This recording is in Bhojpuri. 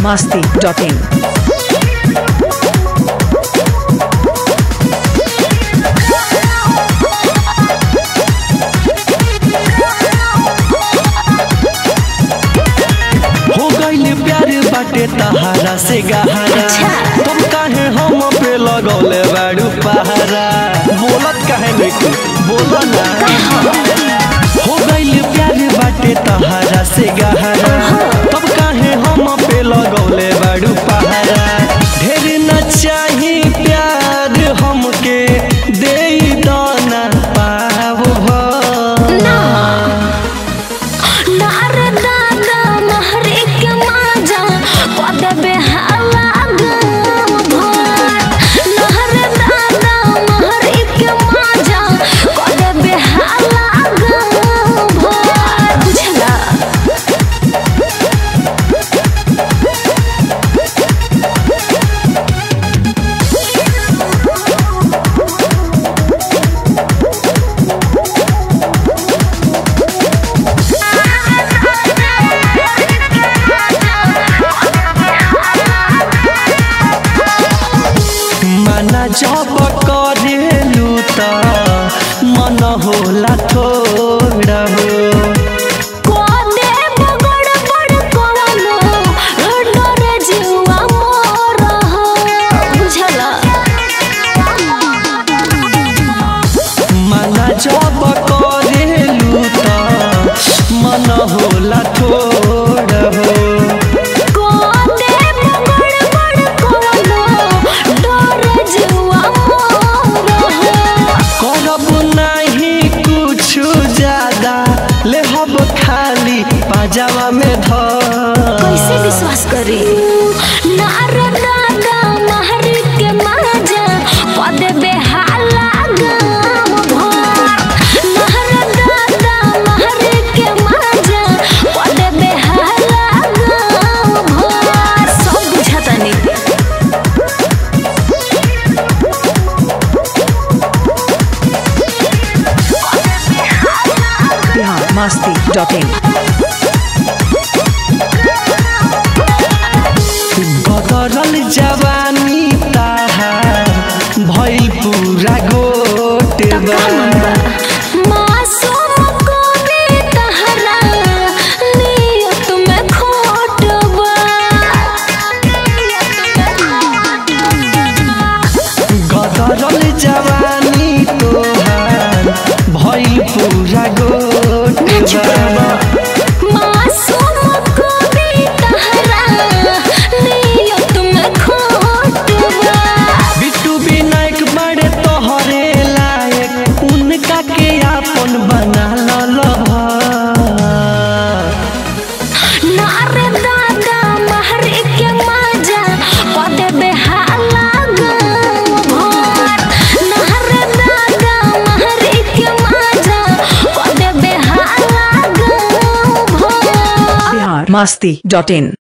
masti.in. हो गइल प्यार बाटे तहारा से गहरा तुम काहे हम पे लगौले बाड़ू पहारा बोलत काहे नहीं बोला ना हो गइल प्यार बाटे तहारा से गहरा तब काहे हम पे लगौले बाड़ू पहारा ढेर न चाही प्यार हमके दे दाना पाव भर मना जब करेलू त मन होला थोड़ा हो मना जब करेलू त मन होला थोड़ा हो करब नहीं कुछ ज्यादा ले हब खाली पाजामा में धर कैसे विश्वास करी नारदा महर के माजा पद बेहाला गाम भर नारदा महर के माजा पद बेहाला गाम भर सब बुझातानी Bihar masti.in. बदरल जवानी ताहार भइल पूरा गोटेबा मासूम को भी तहरा नियत में खोट गदरल जवानी तोहार भइल पूरा गोटेबा मासूम को भी तहरा नियत में खोट बिट्टू विनायक बड़े तोहरे लायक उनका के आपन बना ललहा नारे दादा महर के माजा पद बेहाला गाम भर नारे दादा महर के माजा पद बेहाला गाम भर Bihar masti.in.